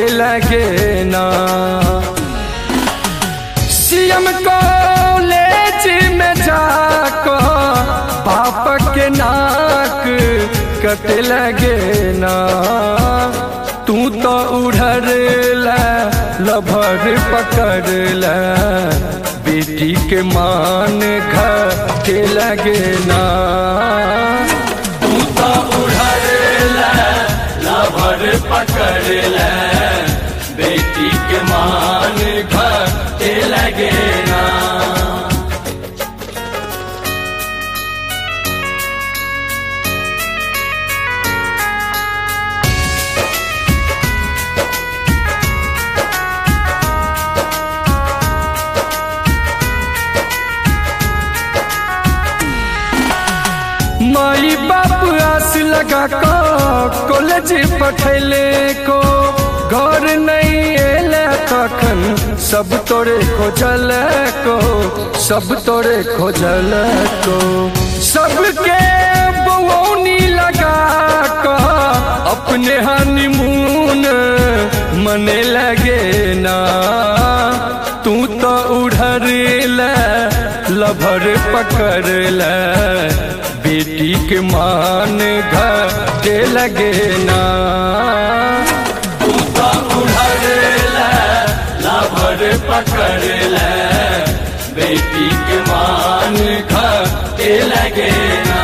लगे ना CM college में जाको बाप के नाक कट लगे ना तू तो उड़र लभर पकड़ ल बेटी के मान घटे लगे ना तू तो उड़र लभर पकड़ ल बेटी के मान घटे लगे ना माई बाप आस लगा को कॉलेज पठैले को घर नहीं एले तखन सब तोरे खोजल को सब तोरे खोजल को सबके बवौनी लगा को अपने हनीमून मने लगे ना तू तो उड़र लभर पकड़ ल बेटी के मान घटे लगे ना तू तो उड़र लभर पकड़ ल बेटी के मान घटे लगे ना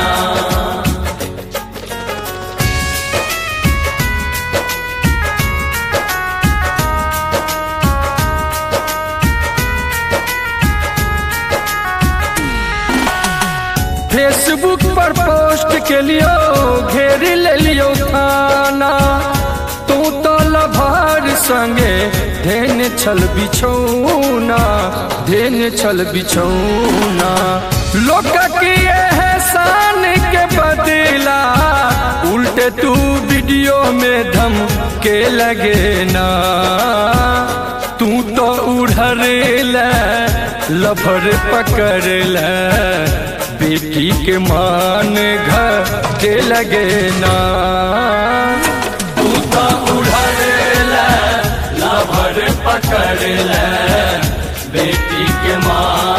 फेसबुक पर पोस्ट के लियो घेर ले लियो खाना तू तो लभार संगे धेन छल बिछौना धेन छल बिछौना लोक की एहसान के बदला उल्टे तू वीडियो में धम के लगे ना तू तो उड़र लभर पकड़ ल बेटी के मान घटे लगे ना तू तो उड़र लभर पकड़ ल बेटी के मान